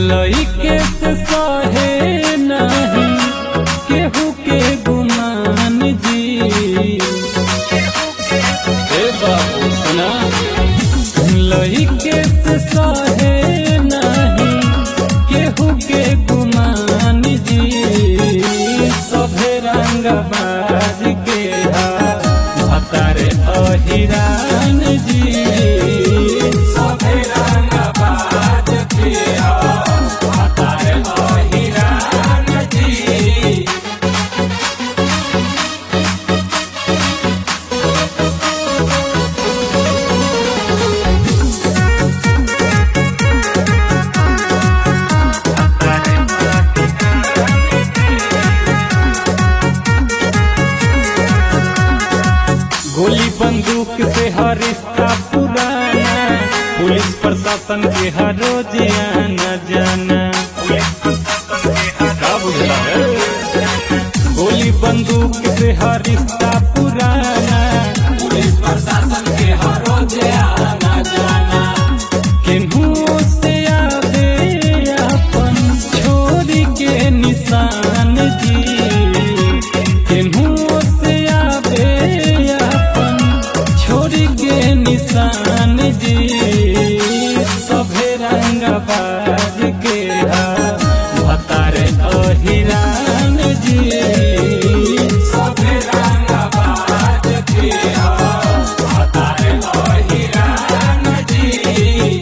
लइके से सहे नहीं केहू के गुमान जी ए बाबू सुना लइके से सहे नहीं केहू के गुमान जी सभे रंग बाज के हा भतारे अहिरान जी सभे रंग बाज के हा भतारे अहिरान जी गोली बंदूक से हर रिश्ता पुराना पुलिस प्रशासन के हर रोज आना जाना का बुझला है? गोली बंदूक से हर रिश्ता पुराना पुलिस प्रशासन के हर रोज आना जाना केनहू से आवे अपन छोरी के निशान जी केनहू से आवे अपन छोरी के निशान जी सभे रंग बाज के हा भतारे अहिरान जी सभे रंग बाज के हा भतारे अहिरान जी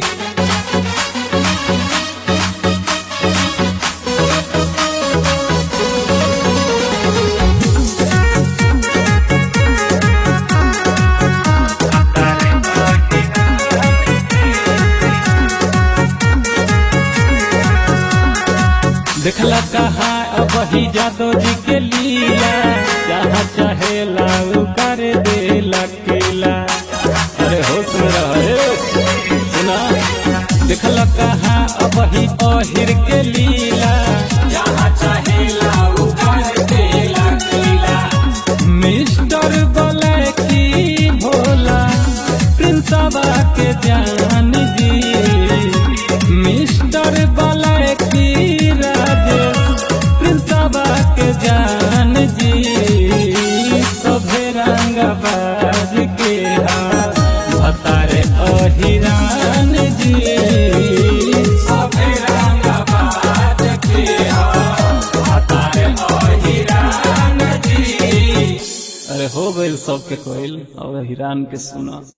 देखला कहा अब ही जादव जी के लीला जहाँ चाहे लाऊ कर दे लकीला अरे होश में रहे सुना देखला कहा अब ही अहिर के लीला जहाँ चाहे लाऊ कर दे लकीला मिस्टर बलैकी भोला प्रिंसबा के जान जी मिस्टर बलैकी राजेश प्रिंसबा के जान जी सभे रंग बाज के हा भतारे अहिरान जी सभे रंग बाज के हा भतारे अहिरान जी अरे हो गइल सबके कोइल अब हिरान के सुना